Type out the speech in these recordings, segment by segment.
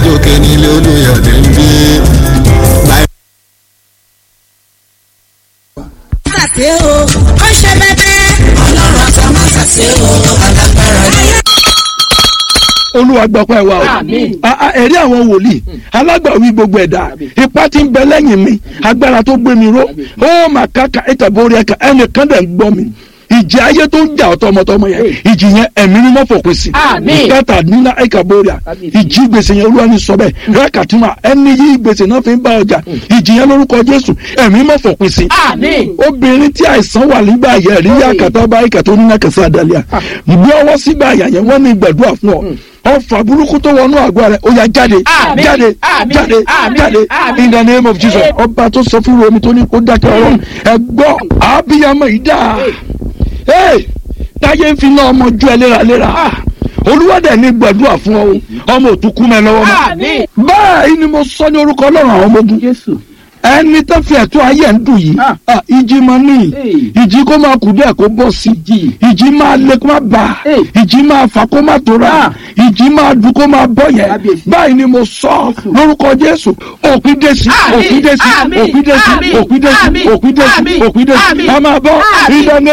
òkè nílé olùyọ̀dé ń gbé. ṣàṣe o ó ṣe bẹbẹ. ọlọ́run àti ọmọ ṣàṣe o alágbára ni. olúwa gbọ́pẹ́ wa o Àmín. A- a- ẹ̀rí àwọn wòlíì alágbàwí gbogbo ẹ̀dá ipá tí ń bẹ lẹ́yìn mi agbára tó gbé mi ró ó mà káka ìtàbórí ẹ̀ka ẹnìkan dẹ̀ ń gbọ́ mi ìjì ayé tó ń jà ọ́ tọmọtọmọ yẹn ìjì yẹn ẹ̀mí ni wọ́n fòpin sí Àmín. ìkẹta nínú ìkàbóríà ìjì gbèsè yẹn olúwa ní sọ bẹ́ẹ̀ rákàtúmà ẹni yí gbèsè náà fi ń bá ọjà ìjì yẹn lórúkọ jésù ẹ̀mí mọ́ fòpin sí Àmín. obìnrin tí àìsàn wà nígbà yẹn rí yàkàtà bá ìkàtà onínàkàsí àdàlíà ìgbé ọwọ́ sígbà àyà yẹn wọ́n ní gbàdúrà fún ọ ọfà burúkú tó wọnú àgọ́ rẹ̀ ó yá jáde Àmín. jáde Àmín. jáde Àmín. jáde Àmín. in the name of jesus ọba tó sọ fún romi tó ní kó dákẹ́ ọ̀rọ̀ ẹ gbọ́ àbíyamọ yìí dáa Hey, táyé ń fi náà ọmọ ju ẹ léraléra olúwàdẹ ní gbàdúrà fún ọ ọmọ òtúkú mẹ lọ́wọ́ mọ́ Àmín. báyìí ni mo sọ ní orúkọ ọlọ́run àwọn ọmọ ogun Jésù. ẹni tó fi ẹ̀tọ́ ayé ẹ̀ ń dùn yìí Ah. ah, ìjì máa ní Hey. ìjì kó máa kù díẹ̀ kó bọ́ sí Ìjì. ìjì máa lé kó máa bà Hey. ìjì máa fà kó máa tóra Ah. ìjì máa dùn kó máa bọ́ yẹn Kábíyèsí. báyìí ni mo sọ lórúkọ jésù òpin dé sí Àmín. òpin dé sí Àmín. òpin dé sí Àmín. òpin dé sí Àmín. òpin dé sí Àmín. òpin dé sí Àmín. a máa bọ́ Àmín. ìdáná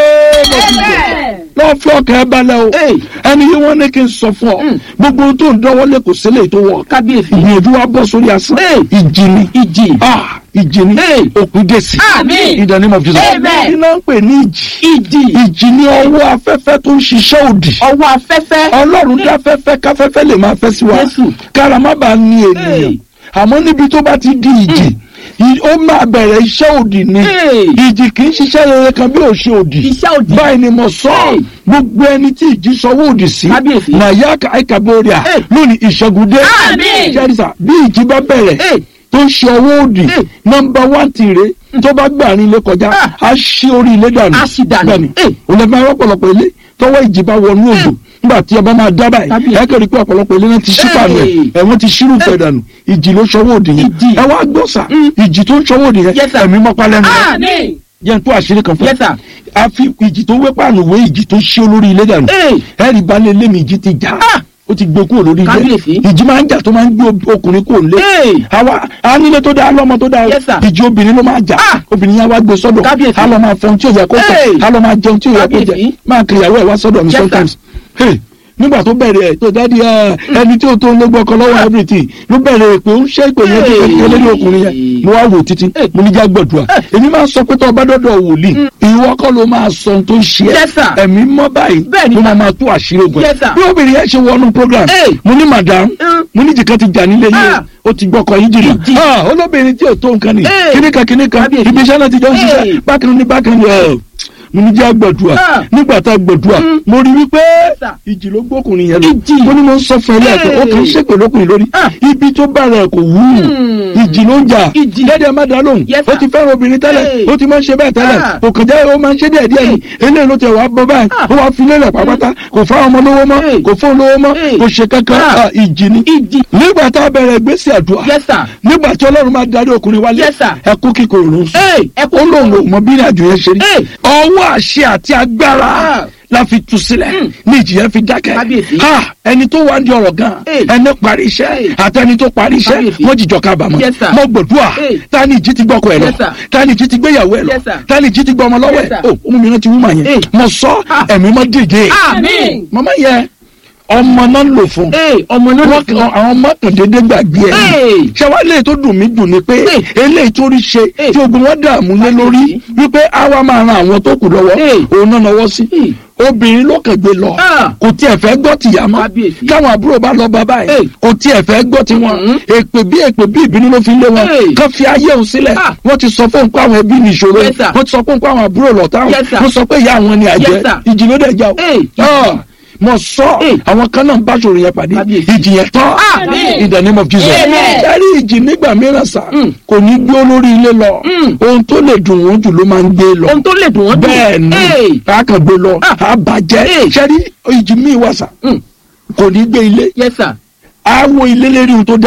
lọ́ọ́ fi ọkàn ẹ balẹ̀ o Hey. ẹni yìí wọ́n ní kí n sọ fún ọ gbogbo ohun tó ń dánwọ́lé kò sílẹ̀ tó wọ̀ Kábíyèsí. ìgbìyànjú wa bọ́ sórí asán Hey. ìjì ni Ìjì. ah ìjì ni Hey. òpin dé sí Àmín. in the name of Jesus Amen. iná ń pè ní ìjì Ìjì. ìjì ni ọwọ́ afẹ́fẹ́ tó ń ṣiṣẹ́ òdì Ọwọ́ afẹ́fẹ́. ọlọ́run dá fẹ́fẹ́ káfẹ́fẹ́ lè máa fẹ́ sí wa Jésù. kára má bàa ní ènìyàn Hey. àmọ́ níbi tó bá ti di ìjì ì- ó máa bẹ̀rẹ̀ iṣẹ́ òdì ni Hey. ìjì kì í ṣiṣẹ́ rere kan bí ò ṣe òdì Iṣẹ́ òdì. báyìí ni mo sọ Hey. gbogbo ẹni tí ìjì sọwọ́ òdì sí Kábíyèsí. nàyà àìkàbọ̀rìà Hey. lónìí ìṣẹ́gun dé Àmín. jẹ́rìsà bí ìjì bá bẹ̀rẹ̀ Hey. tó ń ṣe ọwọ́ òdì Hey. nọmba wán tìrẹ tó bá gbà ní ilé kọjá Ah. á ṣí orí ilé dànù Á ṣí dànù. bẹ́ẹ̀ni Hey. òun lè máa rọ́pọ̀lọpọ̀ ilé tọwọ́ ìjì bá wọnú òjò nígbà tí ọba máa dábàá yìí Kábíyèsí. ẹ kẹ́rì pé ọ̀pọ̀lọpọ̀ ilé náà ti ṣí pàánù ẹ̀ Hey. ẹ̀ wọ́n ti ṣírù fẹ̀ dànù ìjì ló ṣọwọ́ òdì yẹn Ìjì. ẹ wá gbọ́sà ìjì tó ń ṣọwọ́ òdì yẹn Yes, sir. ẹ̀mí mọ́pá lẹ́nu rẹ̀ Àmín. jẹ́ n tó àṣírí kan fún Yes, sir. a fi ìjì tó wé pàánù wé ìjì tó ṣí olórí ilé dànù Hey. ẹ̀rì balẹ̀ lémi ìjì ti jà Ah. ó ti gbé kúrò lórí ilé Kábíyèsí. ìjì máa ń jà tó máa ń gbé ob- ọkùnrin kúrò nílé Hey. àwa anílé tó dáa lọ́mọ tó dáa o Yes, sir. ìjì obìnrin ló máa jà Ah. obìnrin yẹn wá gbé sọ́dọ̀ Kábíyèsí. á lọ máa fọhun tí ò yẹ kó Hey. fọ á lọ máa jẹun tí ò yẹ kó jẹ Kábíyèsí. máa kiri ìyàwó ẹ̀ wá sọ́dọ̀ mi Yes, sir. sometimes Hey, nígbà tó bẹ̀rẹ̀ ẹ̀ tó dáàdi ẹ̀ ẹni tí ó tó ń lé gbọ́kọ lọ́wọ́ everything ló bẹ̀rẹ̀ pé ó ń ṣe ìpè yẹn Hey. kékeré lórí ọkùnrin yẹn mo wá wò títí Hey. mo ní já gbọ̀dùà èmi máa ń sọ pé tó o bá dọ́dọ̀ wòlíì ìwọ kọ́ ló máa sọ ohun tó ń ṣe Yes, sir. ẹ̀ ẹ̀mí mọ́ báyìí Bẹ́ẹ̀ni, ló sir. máa máa tú àṣírí ogun ẹ̀ Yes, sir. bí obìnrin yẹn ṣe wọnú program Hey. mo ní madam Mm. mo ní jìkan ti jà nílé yìí Ah. o ó ti gbọ́kọ yín jìnnà Ìjì. Ah, olóbìnrin tí ò tó nǹkan ni Hey. kíníkan kíníkan Kábíyèsí. ibi iṣẹ́ náà ti jọ ń Hey. ṣiṣẹ́ bákan ní bákan ní ẹ̀ mo ní jẹ́ àgbàdua Ah. nígbà tá a gbàdua Mm. mo rí wípé sir. ìjì ló gbókùnrin yẹn lọ Ìjì. mo ní mo ń sọ fún ẹ lẹ́ẹ̀kan ó kàn ń Hey. ṣèpè lókùnrin lórí Ah. ibi tó bá rẹ̀ kò wú Hmm. ìjì ló ń jà Ìjì. dẹ́dẹ̀ má dá lóhùn Yes, ó sir. ti fẹ́ràn obìnrin tẹ́lẹ̀ Hey. ó ti máa ń ṣe bẹ́ẹ̀ tẹ́lẹ̀ Ah. kò kàn jẹ́ ó máa ń ṣe díẹ̀ díẹ̀ ni eléyìí ló tẹ̀ wá bọ́ báyìí Ah. ó wá fi lélẹ̀ pàápàá kò fáwọn ọmọ lówó mọ́ Hey. kò fóun lówó mọ́ Hey. kò ṣe kankan Ah. Ah, ìjì ni Ìjì. nígbà tá a bẹ̀rẹ̀ ìgbésí àdúrà Yes, sir. nígbà tí ọlọ́run máa darí ọkùnrin wálé Yes, sir. ẹkú kíkorò ló ń sùn Hey, ẹkún ó lóun ò mọ bí ìrìnàjò yẹn ṣe rí Hey. ọwọ́ àṣẹ àti agbára Ah. la fi tu sílẹ̀ ní ìjì yẹn fi dákẹ́ Kábíyèsí. Ha, ẹni tó wá ń di ọ̀rọ̀ gan Hey. ẹni parí iṣẹ́ Hey. àti ẹni tó parí iṣẹ́ Kábíyèsí. wọ́n jìjọ kábàámọ̀ Yes, sir. mo gbòdúà Hey. ta ni ìjì ti gbọ́kọ ẹ̀ lọ Yes, sir. ta ni ìjì ti gbéyàwó ẹ̀ lọ Yes, sir. ta ni ìjì ti gbọ́ ọmọ lọ́wọ́ Yes, ẹ̀ sir. o ohun mìíràn ti wú mà yẹn Hey. mo sọ Ah. ẹ̀mí mọ́ dìde Àmín. màmá yẹn ọmọ náà ń lò fún Hey, ọmọ náà ló wọ́n kàn àwọn mọ́kàndínlẹ́ gbàgbé ẹ̀ Hey. ṣé wàá lè tó dùn mí dùn ni pé Hey. eléyìí tó rí ṣe Hey. tí ogun wọn dààmú lé lórí wípé àwa máa ran àwọn tó kù lọ́wọ́ Hey. òun náà náwó sí Hey. obìnrin ló kàn gbé lọ Ah. kò tiẹ̀ fẹ́ gbọ́ tìyá mọ́ Kábíyèsí. káwọn àbúrò bá lọ bá báyìí Hey. kò tiẹ̀ fẹ́ gbọ́ tiwọn Mhm. èpè bí èpè bí ìbínú ló fi lé wọn Hey. kán fi ayé òun sílẹ̀ Ah. wọ́n ti sọ fún un pé àwọn ẹbí ní ìṣòro Yes, sir. wọ́n ti sọ fún un pé àwọn àbúrò lọ́tà Yes, sir. wọ́n sọ pé ìyá àwọn ni àjẹ́ Yes, sir. ìjì ló dẹ̀ já o Hey. Ah. mo sọ Hey. àwọn kan náà ń bá ṣòro yẹn pàdé Kábíyèsí. ìjì yẹn tán Àmín. in the name of Jesus Amen. ẹ̀rí ìjì nígbà mìíràn sá Mm. kò ní gbé olórí ilé lọ Mm. ohun tó lè dùn wọ́n jù ló máa ń gbé lọ ohun tó lè dùn wọ́n dùn. bẹ́ẹ̀ ni Hey. a kàn gbé lọ Ah. a bàjẹ́ Hey. ṣẹ́rí ìjì míì wà sá Mm. kò ní gbé ilé Yes, sir. a wo ilé lérí ohun tó dá